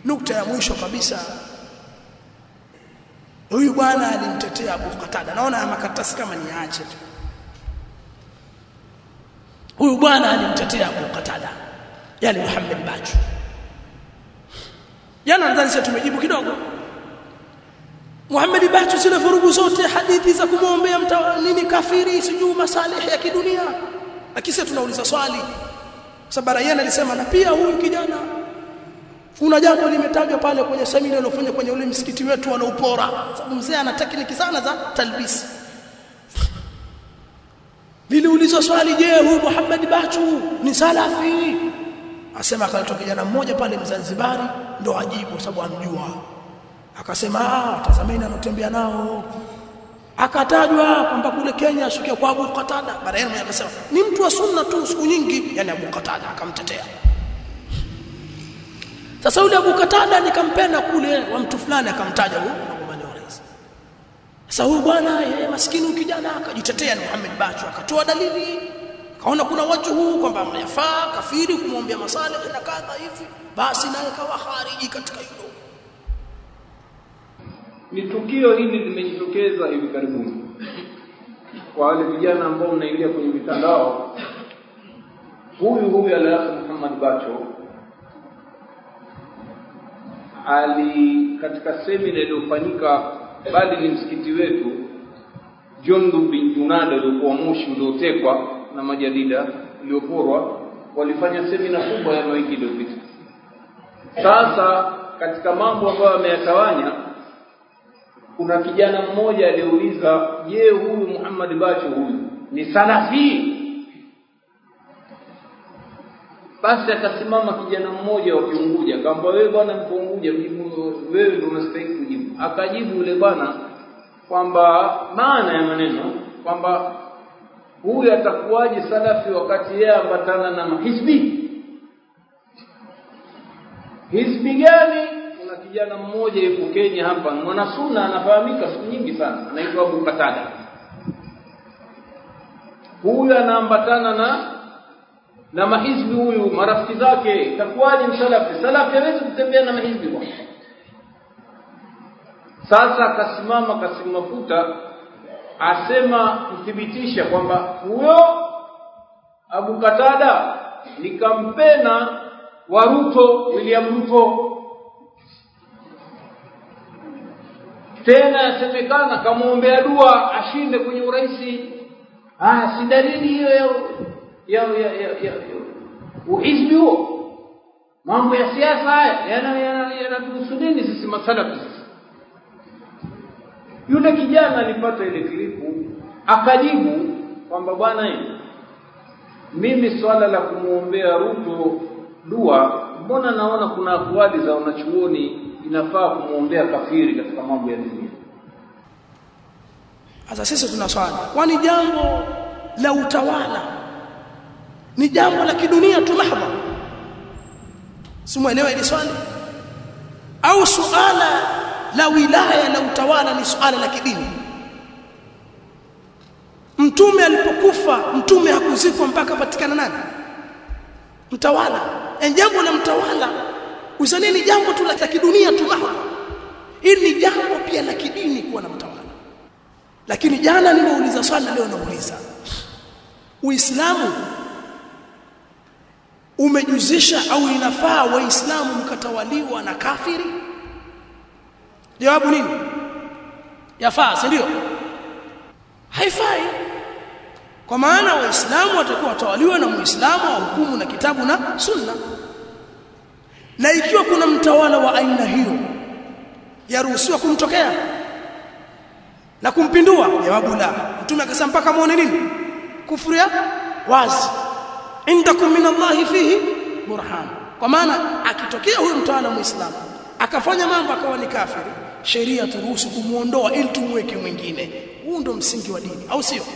nukta ya mwisho kabisa huyu bwana alimtetea Abu Qatada naona makaratasi kama niache tu huyu bwana alimtetea Abu Qatada yani Muhammad Bachu jana nadhani sisi tumejibu kidogo Muhammad Bachu zile vurugu zote hadithi za kumwombea nini kafiri sijuu masalih ya kidunia lakini sisi tunauliza swali sababu yeye alisema na pia huyu kijana kuna jambo limetajwa pale kwenye semina iliyofanywa kwenye ule msikiti wetu wanaupora sababu mzee ana tekniki sana za talbisi Niliulizwa swali je huyu Muhammad Bachu ni salafi asema akaletwa kijana mmoja pale Mzanzibari ndo ajibu sababu amjua akasema ah tazameni anatembea nao akatajwa kwamba kule Kenya ashukia kwa Abu Qatada baadaye mmoja akasema ni mtu wa sunna tu siku nyingi yani Abu Qatada akamtetea sasa yule Abu Qatada nikampenda kule wa mtu fulani akamtaja huyu mgombania wa rais sasa huyu bwana yeye maskini kijana akajitetea ni Muhammad Bachu akatoa dalili kaona kuna watu huu kwamba mnayafaa kafiri kumwombea masalih na kadha hivi basi naye kawa khariji katika hilo ni tukio hili limejitokeza hivi karibuni kwa wale vijana ambao mnaingia kwenye mitandao huyu huyu Al-Akh Muhammad Bacho ali katika semina iliyofanyika bali ni msikiti wetu Jondu bin Junada uliokuwa Moshi uliotekwa na majadida ulioporwa walifanya semina kubwa ya wiki iliyopita sasa katika mambo ambayo ameyatawanya kuna kijana mmoja aliuliza je huyu Muhammad Bacho huyu ni salafi basi akasimama kijana mmoja wa Kiunguja akamwambia wewe bwana Mpunguja mjibu wewe ndio unastahili kujibu akajibu yule bwana kwamba maana ya maneno kwamba huyu atakuwaje salafi wakati yeye ambatana na mahizbi hizbi gani kuna kijana mmoja yuko Kenya hapa mwana sunna anafahamika siku nyingi sana anaitwa Abu Katada huyu anaambatana na na mahizbi huyu marafiki zake itakuwaje msalafi salafi hawezi kutembea na mahizbi bwana sasa akasimama kasimafuta asema kuthibitisha kwamba huyo Abu Katada ni kampena wa Ruto William Ruto tena yasemekana kamwombea dua ashinde kwenye urais ah si dalili hiyo ya ya ya, ya, ya, ya. uhizbi huo mambo ya siasa haya yanatuhusu nini sisi masalafi sisi yule kijana alipata ile klipu akajibu kwamba bwana mimi swala la kumwombea Ruto dua mbona naona kuna akwali za wanachuoni inafaa kumwombea kafiri katika mambo ya dunia sasa sisi tuna swali kwani jambo la utawala ni jambo la kidunia tu mahdha simuelewa ile swali au suala la wilaya la utawala ni suala la kidini mtume alipokufa mtume hakuzikwa mpaka patikana nani mtawala e jambo la mtawala usaneni jambo tu la kidunia tu mahdha hili ni jambo pia la kidini kuwa na mtawala lakini jana nimeuliza swali leo nauliza uislamu umejuzisha au inafaa waislamu mkatawaliwa na kafiri jawabu nini yafaa si ndio haifai kwa maana waislamu watakuwa watawaliwa na muislamu au hukumu na kitabu na sunna na ikiwa kuna mtawala wa aina hiyo yaruhusiwa kumtokea na kumpindua jawabu la mtume akasema mpaka muone nini kufuru ya wazi indakum min Allahi fihi burhan kwa maana akitokea huyo mtawala muislamu akafanya mambo akawa ni kafiri sheria turuhusu kumuondoa ili tumweke mwingine huu ndo msingi wa dini au sio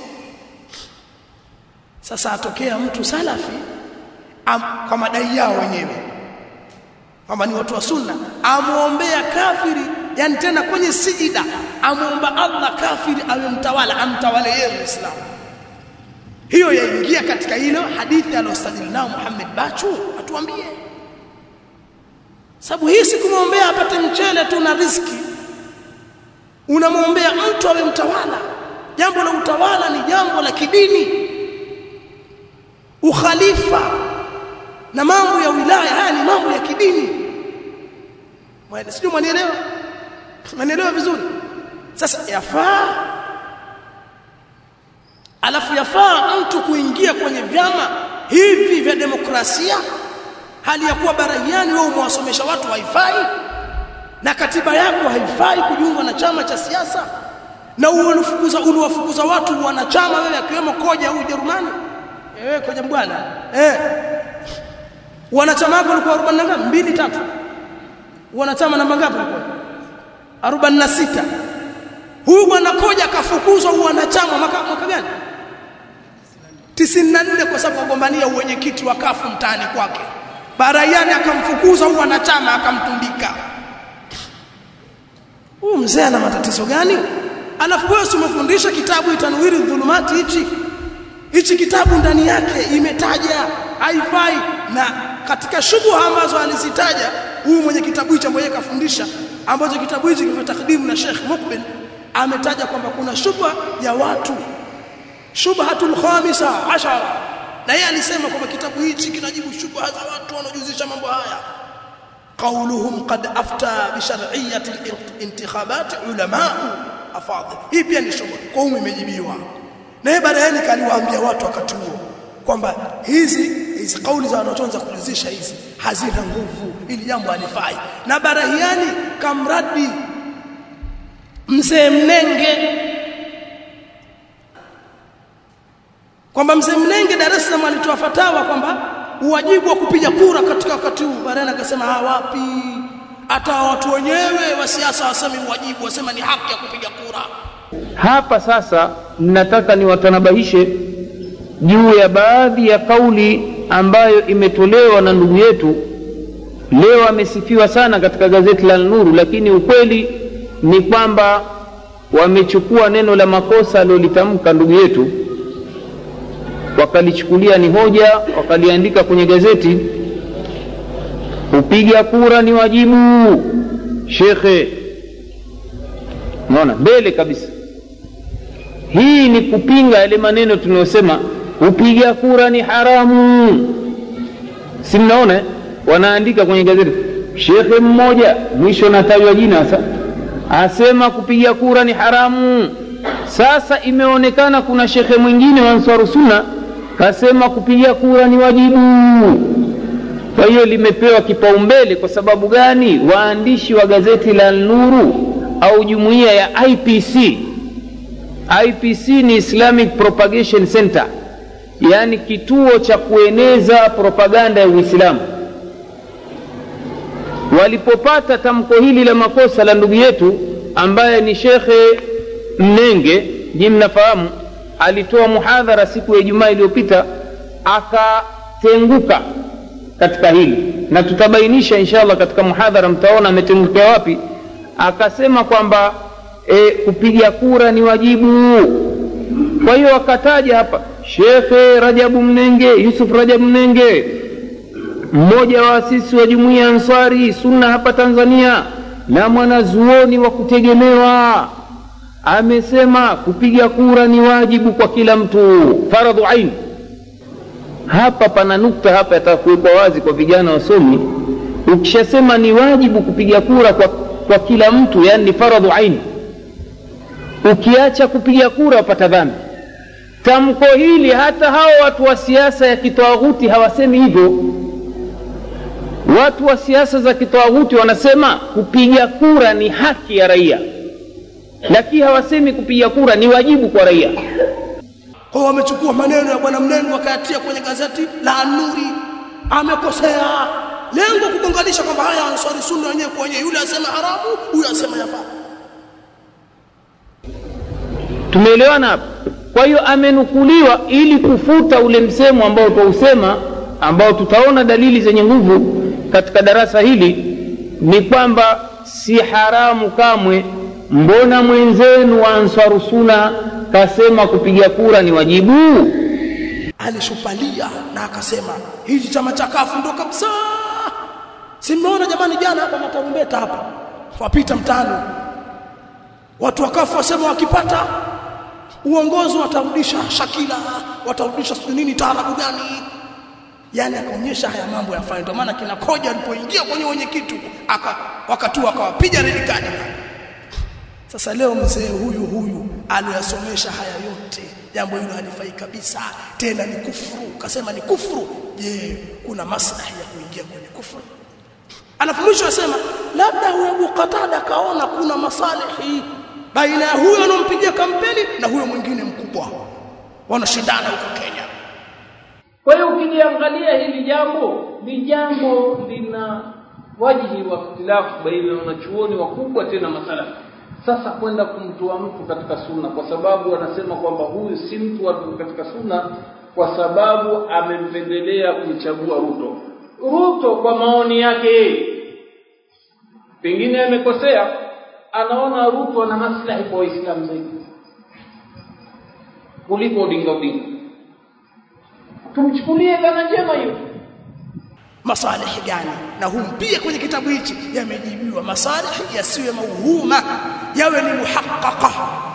sasa atokea mtu salafi am, kwa madai yao wenyewe kwamba ni watu wa sunna amuombea kafiri yani tena kwenye sijida amuomba Allah kafiri awe mtawala amtawale yeye muislamu hiyo yaingia katika ile hadithi aliyosajili nao Muhammad Bachu atuambie sababu hii si kumwombea apate mchele tu na riski unamwombea mtu awe mtawala jambo la utawala ni jambo la kidini ukhalifa na mambo ya wilaya haya ni mambo ya kidini sijui mwanielewa mwanielewa vizuri sasa yafaa alafu yafaa mtu kuingia kwenye vyama hivi vya demokrasia hali ya kuwa baraiani wewe umewasomesha watu haifai na katiba yako haifai kujiunga na chama cha siasa na unafukuza unawafukuza watu wanachama wewe akiwemo koja au Ujerumani wewe koja bwana eh wanachama wako walikuwa 40 na ngapi mbili tatu wanachama namba ngapi walikuwa 46 huyu bwana koja akafukuzwa wanachama mwaka, mwaka gani 94 kwa sababu agombania uwenyekiti wa kafu mtaani kwake baraiani akamfukuza huyu wanachama akamtundika huyu mzee ana matatizo gani alafu wewe umefundisha kitabu itanwiri dhulumati hichi hichi kitabu ndani yake imetaja haifai na katika shubuha ambazo alizitaja huyu mwenye kitabu hicho ambaye kafundisha ambacho kitabu hichi kifa takdimu na Sheikh Mukbil ametaja kwamba kuna shubha ya watu shubhatul khamisa ashara na yeye alisema kwamba kitabu hichi kinajibu shubha za watu wanaojuzisha mambo haya قولهم قد افتى بشرعيه الانتخابات علماء afadhil hii pia ni shubha kwa hiyo imejibiwa na yeye baadaye kaliwaambia watu wakati huo kwamba hizi hizi kauli za wanachoanza kulizisha hizi hazina nguvu ili jambo halifai na barahiani kamradi mzee mnenge kwamba mzee mnenge Dar es Salaam alitoa fatawa kwamba uwajibu wa kupiga kura katika wakati huu baadaye akasema ha wapi hata watu wenyewe wa siasa wasemi uwajibu wasema ni haki ya kupiga kura hapa sasa ninataka niwatanabahishe juu ya baadhi ya kauli ambayo imetolewa na ndugu yetu leo amesifiwa sana katika gazeti la Nuru lakini ukweli ni kwamba wamechukua neno la makosa alilolitamka ndugu yetu wakalichukulia ni hoja wakaliandika kwenye gazeti kupiga kura ni wajibu shekhe unaona mbele kabisa hii ni kupinga yale maneno tunayosema kupiga kura ni haramu si mnaona wanaandika kwenye gazeti shekhe mmoja mwisho natajwa jina sasa asema kupiga kura ni haramu sasa imeonekana kuna shekhe mwingine wa Ansar Sunna kasema kupiga kura ni wajibu kwa hiyo limepewa kipaumbele kwa sababu gani waandishi wa gazeti la Nuru au jumuiya ya IPC IPC ni Islamic Propagation Center yaani kituo cha kueneza propaganda ya Uislamu walipopata tamko hili la makosa la ndugu yetu ambaye ni shekhe Mnenge ji mnafahamu alitoa muhadhara siku ya Ijumaa iliyopita akatenguka katika hili na tutabainisha inshallah katika muhadhara mtaona ametengukia wapi akasema kwamba e, kupiga kura ni wajibu kwa hiyo akataja hapa shekhe rajabu mnenge yusuf rajabu mnenge mmoja wa asisi wa jumuiya ansari sunna hapa tanzania na mwanazuoni wa kutegemewa amesema kupiga kura ni wajibu kwa kila mtu faradhu ain hapa pana nukta hapa yatakuwekwa wazi kwa vijana wasomi ukishasema ni wajibu kupiga kura kwa, kwa kila mtu yani ni faradhu ain ukiacha kupiga kura wapata dhambi tamko hili hata hao watu wa siasa ya kitawaghuti hawasemi hivyo watu wa siasa za kitawaghuti wanasema kupiga kura ni haki ya raia lakini hawasemi kupiga kura ni wajibu kwa raia kwa wamechukua maneno ya bwana mnengo wakayatia kwenye gazeti la Nuri amekosea lengo kugonganisha kwamba haya ansari sunna wenyewe kwa wenyewe yule asema haramu huyu asema yafaa tumeelewana hapa kwa hiyo amenukuliwa ili kufuta ule msemo ambao twausema ambao tutaona dalili zenye nguvu katika darasa hili ni kwamba si haramu kamwe mbona mwenzenu wa ansaru suna kasema kupiga kura ni wajibu alishupalia na akasema hichi chama cha kafu ndo kabisa si mmeona jamani jana hapa matarumbeta hapa wapita mtano watu wakafu wasema wakipata uongozi watarudisha Shakila watarudisha sio nini taarabu gani yani akaonyesha haya mambo yafanye ndio maana kina koja alipoingia kwenye wenye kitu aka wakati akawapiga red card sasa leo mzee huyu huyu aliyosomesha haya yote jambo hilo halifai kabisa tena ni kufuru kasema ni kufuru je kuna maslahi ya kuingia kwenye kufuru alafu mwisho asema labda huyo Abu Qatada kaona kuna masalihi baina ya huyo anompigia kampeni na huyo mwingine mkubwa wanashindana huko Kenya kwa hiyo ukiliangalia hili jambo ni jambo lina wajihi wa ikhtilafu baina ya wanachuoni wakubwa tena masalafi sasa kwenda kumtoa mtu katika sunna kwa sababu wanasema kwamba huyu si mtu wa katika sunna kwa sababu amempendelea kumchagua Ruto Ruto kwa maoni yake pengine amekosea anaona Ruto ana maslahi kwa Waislamu zaidi kuliko Odinga Odinga tumchukulie dhana njema hiyo masalihi gani na humpia kwenye kitabu hichi yamejibiwa masalihi yasiwe mauhuma yawe ni muhaqqaqa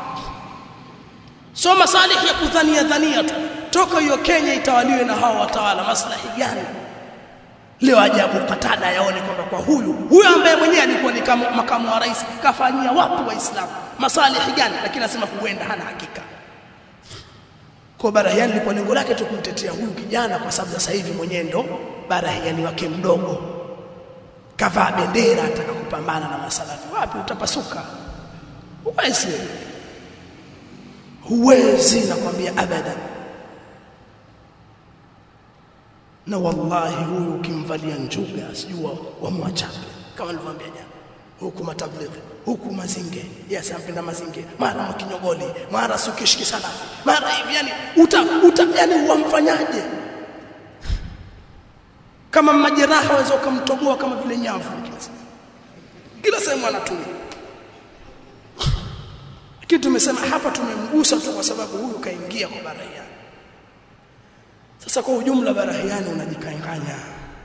so masalihi ya kudhania dhania tu toka hiyo Kenya itawaliwe na hao watawala maslahi gani leo ajabu katada yaone kwamba kwa huyu huyu ambaye mwenyewe alikuwa ni kama makamu wa rais kafanyia watu waislamu masalihi gani lakini anasema huenda hana hakika kwa barahiani lipo lengo lake tu kumtetea huyu kijana kwa sababu sasa hivi mwenyewe ndo barahiani wake mdogo kavaa bendera ataka kupambana na masalafi wapi utapasuka huwezi huwezi nakwambia abadan na wallahi huyu ukimvalia njuga sijua wamwachape kama nilivyoambia jana huku matablighi huku mazinge yes ampenda mazinge mara mkinyogoli mara sukishiki salafi mara hivi yani uta, uta yani wamfanyaje kama majeraha waweza ukamtoboa kama vile nyavu kila sehemu anatumia lakini tumesema hapa tumemgusa tu kwa sababu huyu kaingia kwa barahiani sasa kwa ujumla barahiani unajikanganya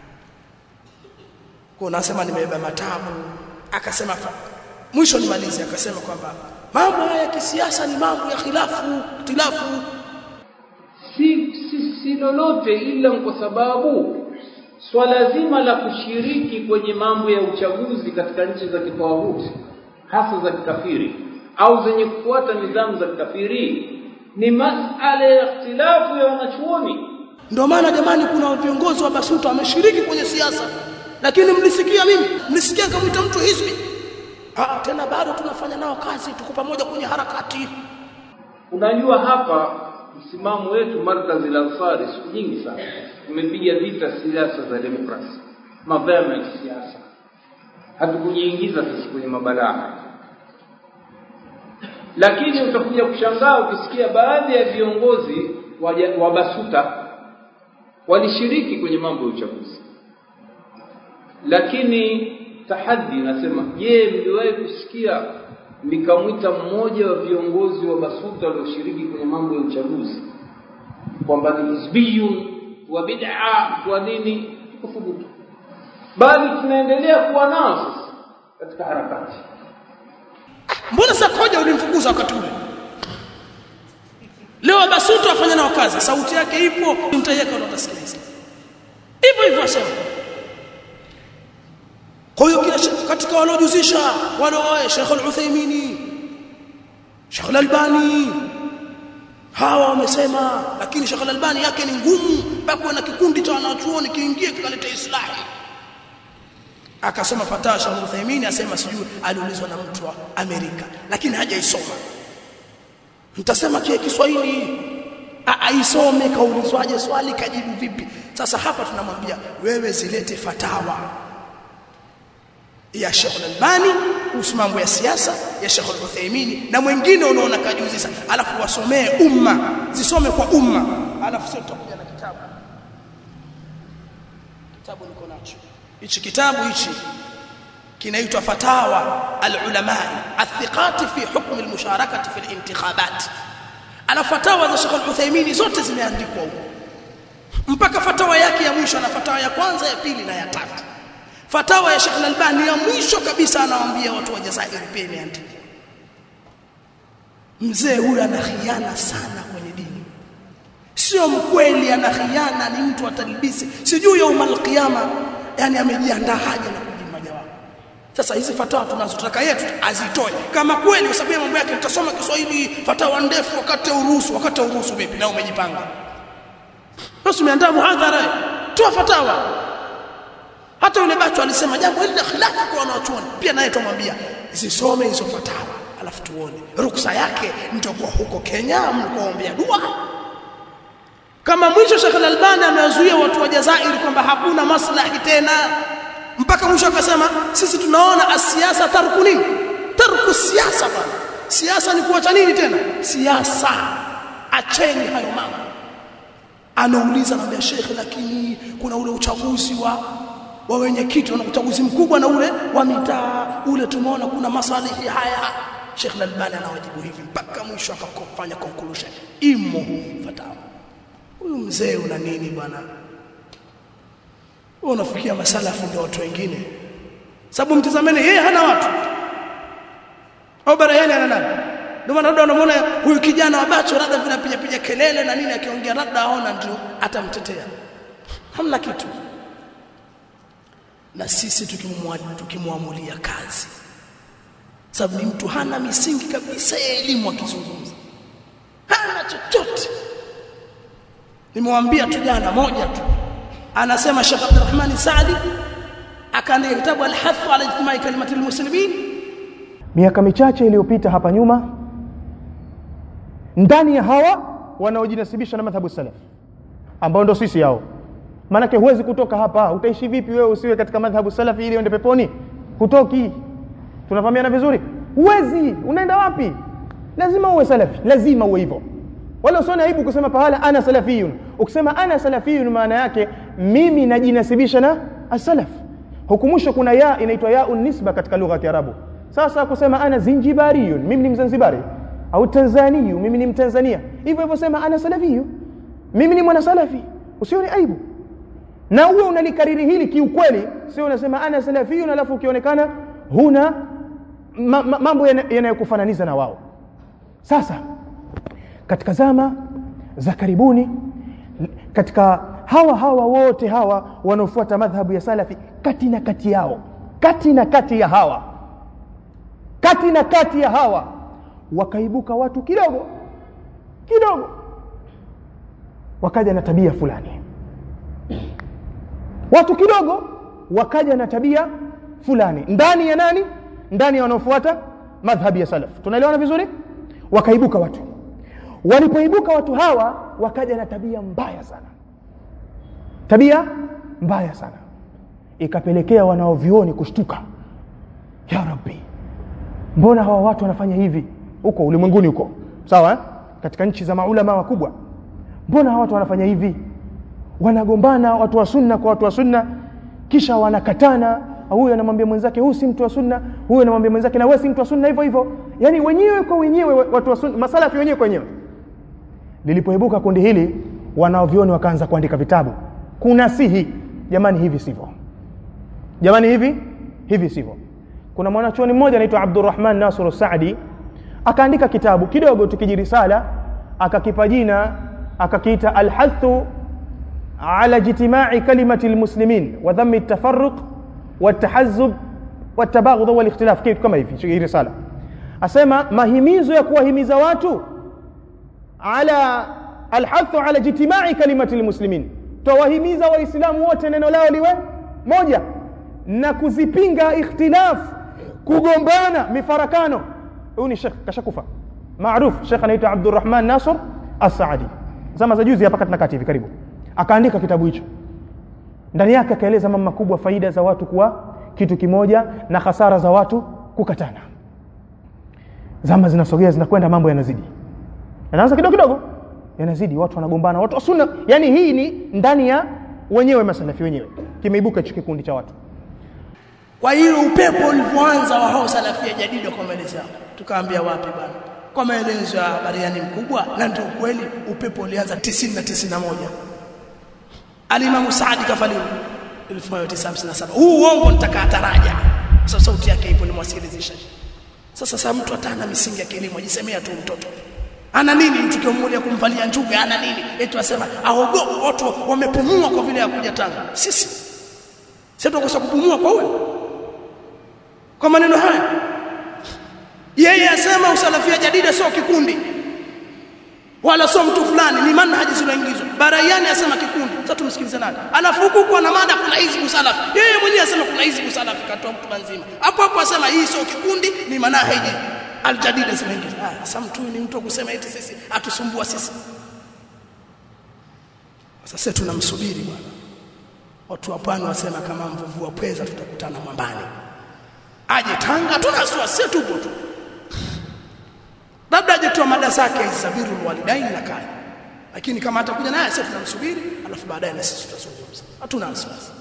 kwa unasema nimebeba matabu akasema mwisho nimalize akasema kwamba mambo haya ya kisiasa ni mambo ya khilafu ikhtilafu si, si, si lolote ila kwa sababu swala zima la kushiriki kwenye mambo ya uchaguzi katika nchi za kitawauti hasa za kikafiri au zenye kufuata nidhamu za kikafiri ni masala ya ikhtilafu ya wanachuoni ndio maana jamani kuna viongozi wa basuta wameshiriki kwenye siasa lakini mlisikia mimi mlisikia kama mtu hizbi ah tena bado tunafanya nao kazi tuko pamoja kwenye harakati unajua hapa msimamo wetu markazi la ansari siku nyingi sana tumepiga vita siasa za demokrasi mapema ya kisiasa hatukujiingiza sisi kwenye mabalaa lakini utakuja kushangaa ukisikia baadhi ya viongozi wa, wa basuta walishiriki kwenye mambo ya uchaguzi lakini tahaddi nasema je mliwahi kusikia nikamwita mmoja wa viongozi wa basuta walioshiriki kwenye mambo ya uchaguzi kwamba ni hizbiyun wa bid'a wa nini kuthubutu bali tunaendelea kuwa nao sasa katika harakati mbona sasa koja ulimfukuza wakati ule leo basuta wafanya nao kazi sauti yake ipo mtaiweka na utasikiliza hivyo hivyo asema kwa hiyo kila katika waliojuzisha wale wao Sheikh Al-Uthaymeen Sheikh Al-Albani hawa wamesema lakini Sheikh Al-Albani yake ni ngumu mpaka na kikundi cha wanachuoni kiingie kikaleta islahi akasoma fatawa Sheikh Al-Uthaymeen asema sijui aliulizwa na mtu wa Amerika lakini hajaisoma mtasema kia Kiswahili aisome kaulizwaje swali kajibu vipi sasa hapa tunamwambia wewe zilete fatawa ya Sheikh Al-Albani kuhusu mambo ya siasa ya Sheikh Al-Uthaymeen na mwingine unaona kajuzisa alafu wasomee umma zisome kwa umma alafu sio tutakuja na kitabu kitabu niko nacho hichi kitabu hichi kinaitwa fatawa al-ulama athiqati fi hukm al-musharakati fi al-intikhabat ala fatawa za Sheikh Al-Uthaymeen zote zimeandikwa huko mpaka fatawa yake ya mwisho na fatawa ya kwanza ya pili na ya tatu fatawa ya Sheikh Al-Albani ya mwisho kabisa anawaambia watu wa Jazairi pia imeandikwa mzee huyu ana khiana sana kwenye dini sio mkweli ana khiana ni mtu atalibisi sijui ya umal qiyama yani amejiandaa haja na kujibu majawabu sasa hizi fatawa tunazotaka yetu azitoe kama kweli kwa sababu mambo yake nitasoma Kiswahili fatawa ndefu wakati uruhusu wakati uruhusu vipi na umejipanga basi umeandaa muhadhara toa fatawa hata yule bacho alisema jambo hili la khilafu kwa wanachuoni pia naye tumwambia zisome hizo fatawa alafu tuone ruksa yake mtakuwa huko Kenya mkoombea dua kama mwisho Sheikh Al-Albani amewazuia watu wa Jazairi kwamba hakuna maslahi tena mpaka mwisho akasema sisi tunaona asiasa tarku nini tarku siasa bwana siasa ni kuacha nini tena siasa acheni hayo mambo anauliza anambia Sheikh lakini kuna ule uchaguzi wa wa wenyekiti na uchaguzi mkubwa na ule wa mitaa ule tumeona kuna masalihi haya Sheikh Al-Albani anawajibu hivi mpaka mwisho akafanya conclusion imo fatawa huyu mzee una nini bwana wewe unafikia masalafu ndio watu wengine sababu mtazameni yeye hana watu au barayani ana nani ndio maana labda unamuona huyu kijana wa bacho labda vinapiga piga kelele na nini akiongea labda aona ndio atamtetea hamna kitu na sisi tukimwamulia kazi sababu ni mtu hana misingi kabisa ya elimu akizungumza hana chochote nimewambia tu jana moja tu anasema Sheikh Abdurrahman Saadi akaandika kitabu al-hath ala ijtimai kalimati al-muslimin miaka michache iliyopita hapa nyuma ndani ya hawa wanaojinasibisha na madhhabu salaf ambao ndo sisi hao maanake huwezi kutoka hapa utaishi vipi wewe usiwe katika madhhabu salafi ili uende peponi hutoki tunafahamiana vizuri huwezi unaenda wapi lazima uwe salafi lazima uwe hivyo wala usione aibu kusema pahala ana salafiyun ukisema ana salafiyun maana yake mimi najinasibisha na as-salaf hukumusho kuna ya inaitwa ya nisba katika lugha ya Kiarabu sasa kusema ana zinjibariyun mimi ni mzanzibari au tanzaniyu mimi ni mtanzania hivyo hivyo sema ana salafiyu mimi ni mwana salafi usione aibu na uwe unalikariri hili kiukweli sio unasema ana salafiyun alafu ukionekana huna ma, ma, mambo yanayokufananiza na wao sasa katika zama za karibuni katika hawa hawa wote hawa wanaofuata madhhabu ya salafi kati na kati yao kati na kati ya hawa kati na kati ya hawa wakaibuka watu kidogo kidogo wakaja na tabia fulani watu kidogo wakaja na tabia fulani ndani ya nani ndani ya wanaofuata madhhabi ya salaf tunaelewana vizuri wakaibuka watu walipoibuka watu hawa wakaja na tabia mbaya sana tabia mbaya sana ikapelekea wanaovioni kushtuka ya rabbi mbona hawa watu wanafanya hivi huko ulimwenguni huko sawa eh? katika nchi za maulama wakubwa mbona hawa watu wanafanya hivi wanagombana watu wa sunna kwa watu wa sunna kisha wanakatana huyu anamwambia mwenzake huyu si mtu wa sunna huyu anamwambia mwenzake na wewe si mtu wa sunna hivyo hivyo yani wenyewe kwa wenyewe watu wa sunna masalafi wenyewe kwa wenyewe lilipoibuka kundi hili wanaovioni wakaanza kuandika vitabu kuna sihi jamani hivi sivyo jamani hivi hivi sivyo kuna mwanachuoni mmoja anaitwa Abdurrahman Nasr Saadi akaandika kitabu kidogo tukijirisala akakipa jina akakiita alhathu ala jitima'i kalimati almuslimin wa dhammi at-tafarruq والتحزب والتباغض والاختلاف kitu kama hivi hii risala asema mahimizo ya kuwahimiza watu ala alhathu ala jitima'i kalimati almuslimin tawahimiza waislamu wote neno lao liwe moja na kuzipinga ikhtilaf kugombana mifarakano huyu ni shekh kashakufa maarufu shekh anaitwa Abdurrahman Nasr As-Saadi zama za juzi hapa katika kati hivi karibu akaandika kitabu hicho ndani yake akaeleza mambo makubwa faida za watu kuwa kitu kimoja na hasara za watu kukatana zama zinasogea zinakwenda mambo yanazidi yanaanza kidogo kidogo yanazidi watu wanagombana watu wa sunna yani hii ni ndani ya wenyewe masalafi wenyewe kimeibuka hicho kikundi cha watu kwa hiyo upepo ulivyoanza wa hao salafia jadida kwa maelezo yao tukaambia wapi bwana kwa maelezo ya bariani mkubwa na ndio kweli upepo ulianza 90 na 91 alimamu Saadi kafaliwa 1957 huu uongo nitakaa taraja sasa sauti yake ipo nimwasikilizisha sasa sasa mtu atana misingi ya kilimo ajisemea tu mtoto ana nini mtu kiomulia kumvalia njuga ana nini eti wasema aogopa watu wamepumua kwa vile hakuja Tanga sisi sisi tunakosa kupumua kwa huyo kwa maneno haya yeye asema usalafia jadida sio kikundi wala sio mtu fulani ni manhaji zinaingizwa baraiani asema kikundi sasa tumsikilize nani alafu huku kwa na mada kuna hizi usalafi yeye mwenyewe asema kuna hizi usalafi katoa mtu mzima hapo hapo asema hii sio kikundi ni manhaji aljadida zinaingizwa ah sasa mtu ni mtu kusema eti sisi atusumbua sisi sasa tunamsubiri bwana watu wa pwani wasema kama mvuvua pweza tutakutana mwambani aje Tanga tunasua sisi tupo tu labda aje tu mada zake isabiru walidaini na kaya lakini kama atakuja naye sisi tunamsubiri alafu baadaye na sisi tutazungumza hatuna wasiwasi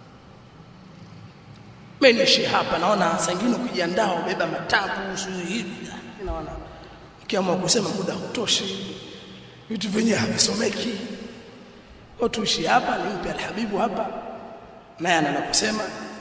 mimi nishi hapa naona saa nyingine ukijiandaa ubeba matabu sio hivi naona ukiamua kusema muda hutoshi vitu vyenyewe havisomeki watu ishi hapa nimpe alhabibu hapa naye anala kusema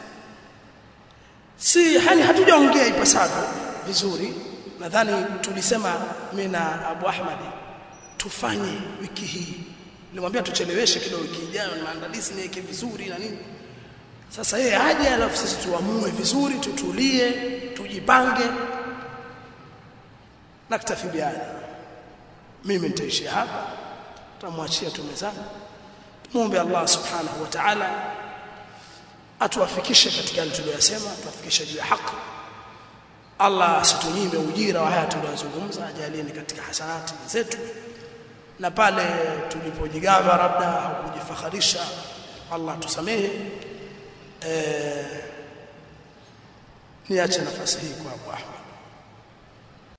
si yani hatujaongea ipasavyo vizuri nadhani tulisema mimi na Abu Ahmad tufanye wiki hii nilimwambia tucheleweshe kidogo wiki ijayo na maandalizi niweke vizuri na nini sasa yeye aje alafu sisi tuamue vizuri tutulie tujipange naktafi biada mimi nitaishia hapa tutamwachia tu mezani tumuombe Allah subhanahu wa ta'ala atuwafikishe katika yale tuliyosema atuwafikishe juu ya haki Allah asitunyime ujira wa haya tuliyozungumza ajalieni katika hasanati zetu na pale tulipojigamba labda au kujifakharisha Allah tusamehe eh niache nafasi hii kwa Abu Ahmad